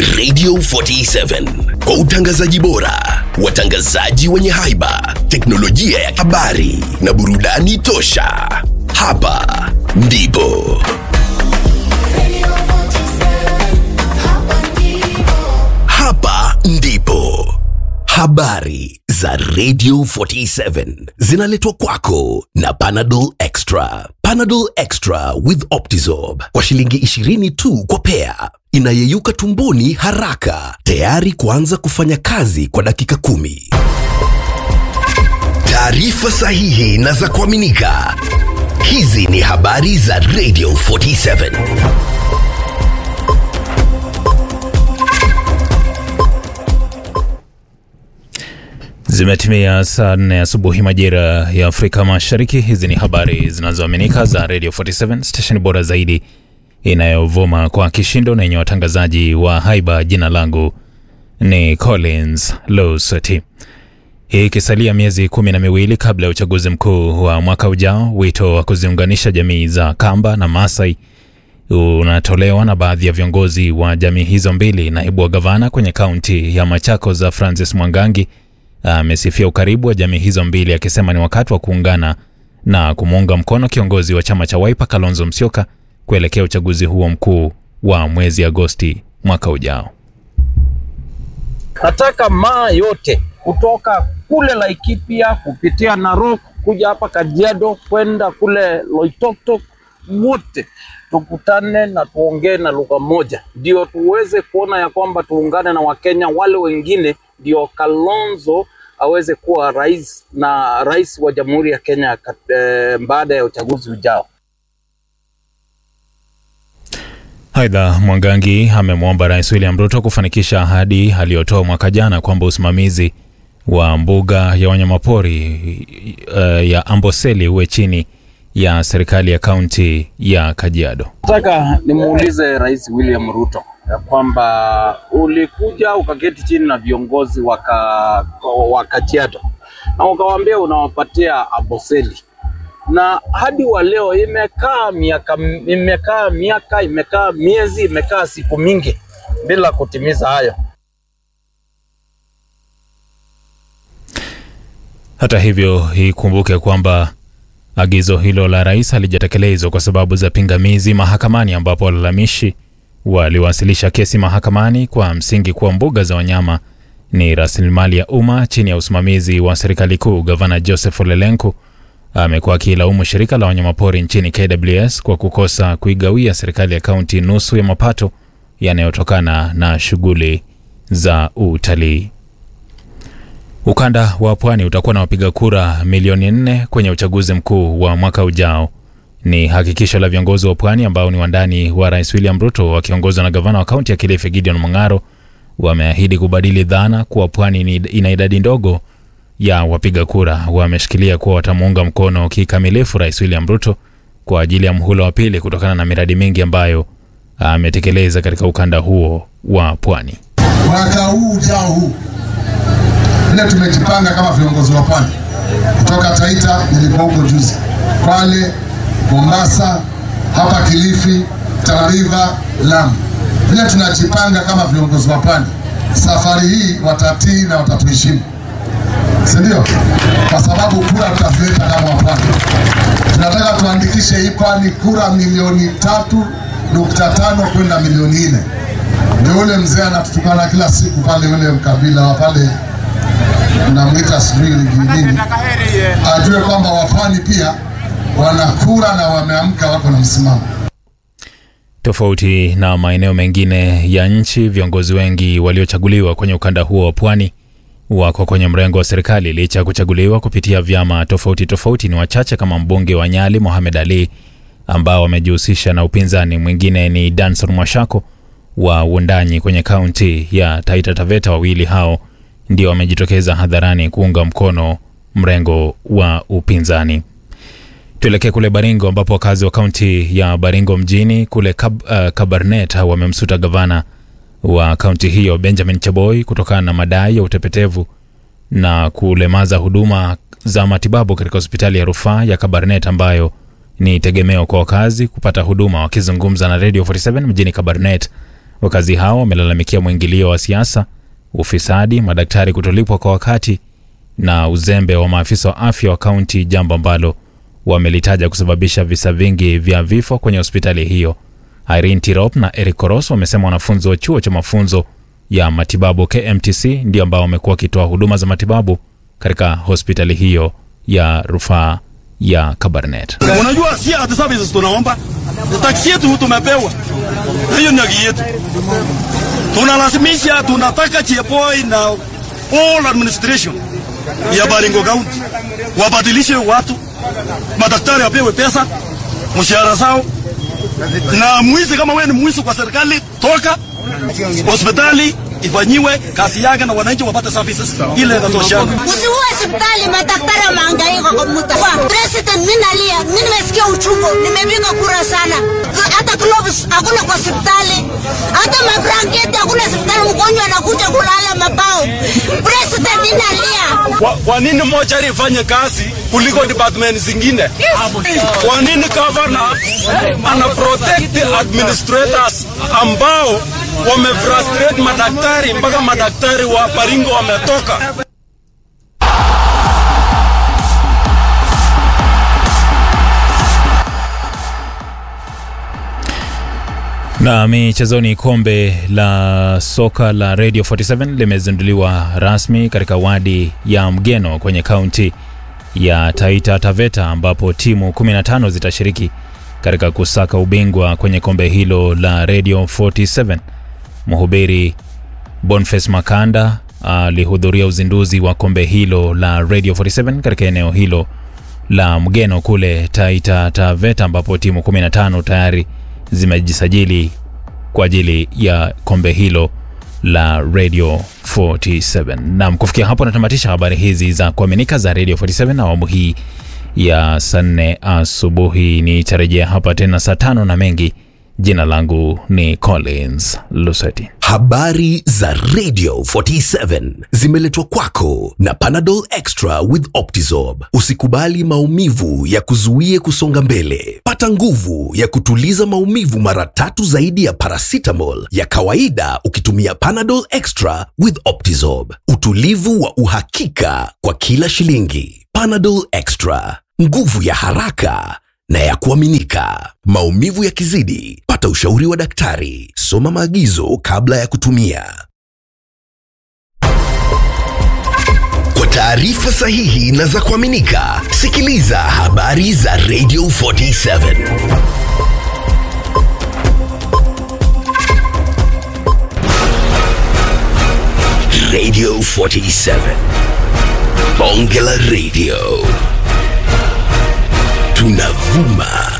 Radio 47 kwa utangazaji bora, watangazaji wenye haiba, teknolojia ya habari na burudani tosha. Hapa ndipo hapa ndipo habari za Radio 47 zinaletwa kwako na Panadol Extra. Panadol Extra with Optizorb kwa shilingi 20 tu kwa pea, inayeyuka tumboni haraka, tayari kuanza kufanya kazi kwa dakika kumi. Taarifa sahihi na za kuaminika. Hizi ni habari za Radio 47. Zimetimia saa nne asubuhi majira ya Afrika Mashariki. Hizi ni habari zinazoaminika za Radio 47 station bora zaidi inayovuma kwa kishindo na yenye watangazaji wa haiba. Jina langu ni Collins Losati. Hii ikisalia miezi kumi na miwili kabla ya uchaguzi mkuu wa mwaka ujao, wito wa kuziunganisha jamii za Kamba na Masai unatolewa na baadhi ya viongozi wa jamii hizo mbili. Naibu wa gavana kwenye kaunti ya Machakos za Francis Mwangangi amesifia ukaribu wa jamii hizo mbili akisema ni wakati wa kuungana na kumuunga mkono kiongozi wa chama cha Wiper Kalonzo Musyoka kuelekea uchaguzi huo mkuu wa mwezi Agosti mwaka ujao. Nataka maa yote kutoka kule Laikipia kupitia Narok kuja hapa Kajiado kwenda kule Loitoktok, wote tukutane na tuongee na lugha moja, ndio tuweze kuona ya kwamba tuungane na Wakenya wale wengine, ndio Kalonzo aweze kuwa rais na rais wa Jamhuri ya Kenya eh, baada ya uchaguzi ujao. Aidha, Mwangangi amemwomba Rais William Ruto kufanikisha ahadi aliyotoa mwaka jana kwamba usimamizi wa mbuga ya wanyamapori uh, ya Amboseli uwe chini ya serikali ya kaunti ya Kajiado. Nataka nimuulize Rais William Ruto ya kwamba ulikuja ukaketi chini na viongozi waka, wa Kajiado na ukawaambia unawapatia Amboseli na hadi wa leo imekaa miaka imekaa miaka imekaa miezi imekaa siku mingi bila kutimiza hayo. Hata hivyo, ikumbuke kwamba agizo hilo la rais halijatekelezwa kwa sababu za pingamizi mahakamani, ambapo walalamishi waliwasilisha kesi mahakamani kwa msingi kuwa mbuga za wanyama ni rasilimali ya umma chini ya usimamizi wa serikali kuu. Gavana Joseph Ole Lenku amekuwa akilaumu shirika la wanyamapori nchini KWS kwa kukosa kuigawia serikali ya kaunti nusu ya mapato yanayotokana na shughuli za utalii. Ukanda wa pwani utakuwa na wapiga kura milioni nne kwenye uchaguzi mkuu wa mwaka ujao. Ni hakikisho la viongozi wa pwani ambao ni wandani wa Rais William Ruto wakiongozwa na gavana wa kaunti ya Kilifi Gideon Mung'aro. Wameahidi kubadili dhana kuwa pwani ina idadi ndogo ya wapiga kura. Wameshikilia kuwa watamuunga mkono kikamilifu Rais William Ruto kwa ajili ya mhula wa pili kutokana na miradi mingi ambayo ametekeleza katika ukanda huo wa pwani. Mwaka huu ujao huu vile tumejipanga kama viongozi wa pwani kutoka Taita, nilikuwa huko juzi, Kwale, Mombasa, hapa Kilifi, Tana River, Lamu. Vile tunajipanga kama viongozi wa pwani, safari hii watatii na watatuheshimu si ndio? Kwa sababu kura tutazileta kama wapwani. Tunataka tuandikishe hii pwani kura milioni tatu nukta tano kwenda milioni nne. Ndio ule mzee anatutukana kila siku pale, ule mkabila wa pale namwita sijui nini, ajue kwamba wapwani pia wana kura na wameamka, wako na msimamo. Tofauti na maeneo mengine ya nchi, viongozi wengi waliochaguliwa kwenye ukanda huo wa pwani wako kwenye mrengo wa serikali licha ya kuchaguliwa kupitia vyama tofauti tofauti. Ni wachache kama mbunge wa Nyali Mohamed Ali ambao wamejihusisha na upinzani. Mwingine ni Danson Mwashako wa Wundanyi kwenye kaunti ya Taita Taveta. Wawili hao ndio wamejitokeza hadharani kuunga mkono mrengo wa upinzani. Tuelekee kule Baringo ambapo wakazi wa kaunti ya Baringo mjini kule Kab, uh, Kabarnet wamemsuta gavana wa kaunti hiyo Benjamin Cheboy kutokana na madai ya utepetevu na kulemaza huduma za matibabu katika hospitali ya rufaa ya Kabarnet ambayo ni tegemeo kwa wakazi kupata huduma. Wakizungumza na Radio 47 mjini Kabarnet, Wakazi hao wamelalamikia mwingilio wa siasa, ufisadi, madaktari kutolipwa kwa wakati na uzembe wa maafisa wa afya wa kaunti, jambo ambalo wamelitaja kusababisha visa vingi vya vifo kwenye hospitali hiyo. Irene Tirop na Eric Koros wamesema wanafunzi wa chuo cha mafunzo ya matibabu KMTC ndio ambao wamekuwa wakitoa huduma za matibabu katika hospitali hiyo ya rufaa ya Kabarnet. Unajua si hata services tunaomba, taksi yetu tumepewa, na hiyo ni haki yetu. Tunalazimisha, tunataka Chepoi na all administration ya Baringo County wabadilishe watu, madaktari wapewe pesa, mshahara zao, na mwizi kama wewe ni mwizi kwa serikali, toka hospitali ifanyiwe kazi yake na wananchi wapate services ile inatoshana. Usiue hospitali, madaktari wamehangaika kwa muda. Kwa president, mimi nalia, mimi nimesikia uchungu, nimepiga kura sana. Hata gloves hakuna kwa hospitali, hata mablanketi hakuna hospitali, mgonjwa anakuja kulala mabao. President, mimi nalia. Kwa, kwa nini mochari ifanye kazi kuliko department zingine? Kwa nini governor ana protect administrators ambao wamefrustrate madaktari mpaka madaktari wa Baringo wametoka? Na michezoni, kombe la soka la Radio 47 limezinduliwa rasmi katika wadi ya Mgeno kwenye kaunti ya Taita Taveta, ambapo timu 15 zitashiriki katika kusaka ubingwa kwenye kombe hilo la Radio 47. Mhubiri Boniface Makanda alihudhuria uzinduzi wa kombe hilo la Radio 47 katika eneo hilo la Mgeno kule Taita Taveta, ambapo timu 15 tayari zimejisajili kwa ajili ya kombe hilo la Radio 47. Naam, kufikia hapo natamatisha habari hizi za kuaminika za Radio 47 awamu hii ya saa nne asubuhi. Nitarejea hapa tena saa tano na mengi. Jina langu ni Collins Luseti. Habari za Radio 47 zimeletwa kwako na Panadol Extra with Optizorb. Usikubali maumivu ya kuzuie kusonga mbele. Pata nguvu ya kutuliza maumivu mara tatu zaidi ya paracetamol ya kawaida ukitumia Panadol Extra with Optizorb. Utulivu wa uhakika kwa kila shilingi. Panadol Extra, nguvu ya haraka na ya kuaminika. Maumivu yakizidi, pata ushauri wa daktari. Soma maagizo kabla ya kutumia. Kwa taarifa sahihi na za kuaminika, sikiliza habari za Radio 47. Radio 47. Bonge la Radio. Tunavuma